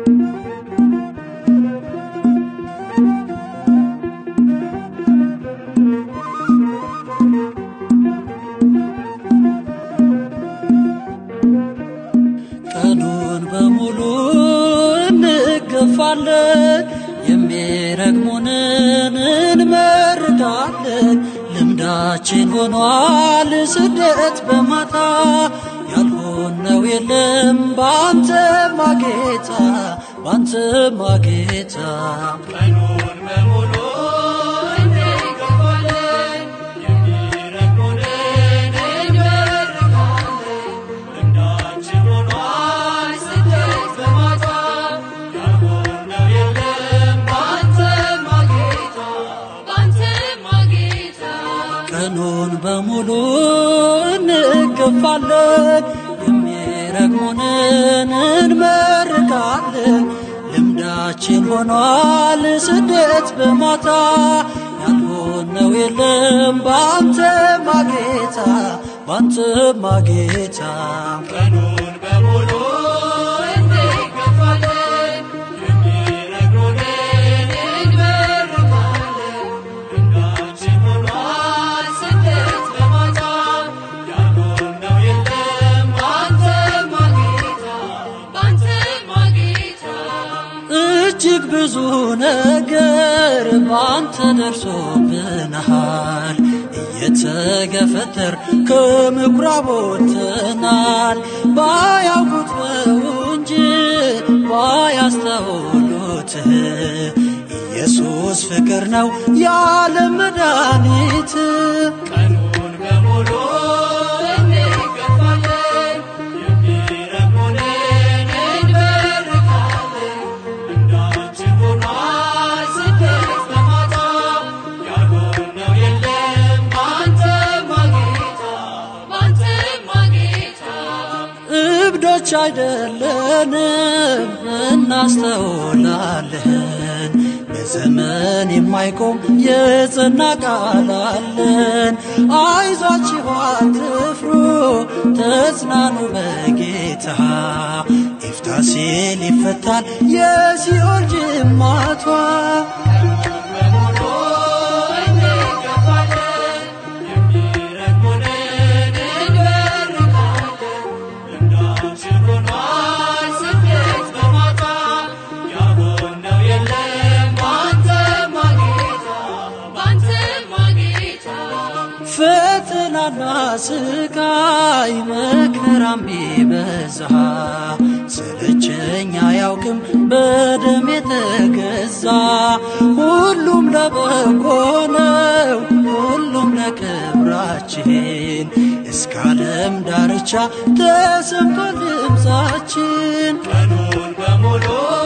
ቀኑን በሙሉ እንገፋለን፣ የሚረግሙንን እንመርቃለን። ልምዳችን ሆኗል ስደት በማታ ያልሆነው የለም ባንተማ ጌታ ባንተማ ጌታ ቀኑን በሙሉ እንገፋለን፣ የሚረግሙንን እንመርቃለን። ልምዳችን ሆኗል ስደት በማታ ያልሆነው የለም ባንተማ ጌታ ባንተማ ጌታ ቀኑን በሙሉ እንገፋለን፣ የሚረግሙንን እንመርቃለን። ልምዳችን ሆኗል ስደት በማታ ያልሆነው የለም ባንተማ ጌታ ባንተማ ጌታ ቀኑን በሙሉ እንገፋለን፣ የሚረግሙንን እንመርቃለን። ልምዳችን ሆኗል ስደት በማታ ያልሆነው የለም ባንተማ ጌታ ባንተማ ጌታ እጅግ ብዙ ነገር ባንተ ደርሶብናል። እየተገፈተር ከምኩራብ ወጥተናል። ባያውቁት ነው እንጂ ባያስተውሉት ኢየሱስ ፍቅር ነው ያለ መድኃኒት ቀኑን በሙሉ እንገፋለን፣ የሚረግሙንን እንመርቃለን። ልምዳችን ሆኗል ስደት በማታ ያልሆነው የለም ባንተማ ጌታ ባንተማ ጌታ እብዶች አይደለንም እናስተውላለን። በዘመን የማይቆም የጸና ቃል አለን። አይዟችሁ አትፍሩ፣ ተጽናኑ በጌታ ይፍታ ሲል ይፈታል የሲኦል ጅማቷ። በሙሉ እንገፋለን፣ የሚረግሙንን እንመርቃለን። ልምዳችን ሆኗል ስደት በማታ ያልሆነው የለም ባንተማ ጌታ ባንተማ ጌታ ፈተናና ስቃይ መከራም ቢበዛ ስለቸኝ አያውቅም በደም የተገዛ ሁሉም ለበጎ ነው ሁሉም ለክብራችን እስከ ዓለም ዳርቻ ተሰምቷል ድምፃችን ቀኑን በሙሉ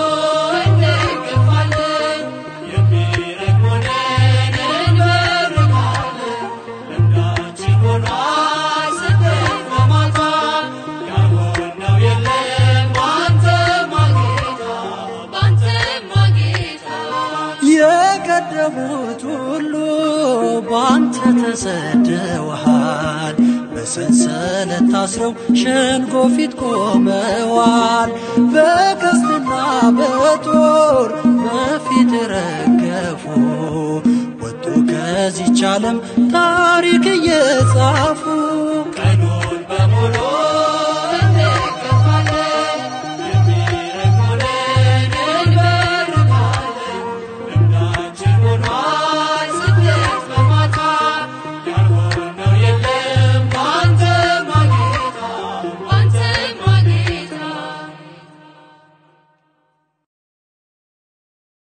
እንገፋለን፣ የሚረግሙንን እንመርቃለን። ልምዳችን ሆኗል ስደት በማታ ያልሆነው የለም ባንተማ ጌታ ባንተማ ጌታ የቀደሙት ሁሉ ባንተ ተሰደዋል። በሰንሰለት ታስረው ሸንጎ ፊት ቆመዋል። በቀስትና በጦር በፊት ረገፉ ወጡ ከዚች ዓለም ታሪክ እየጻፉ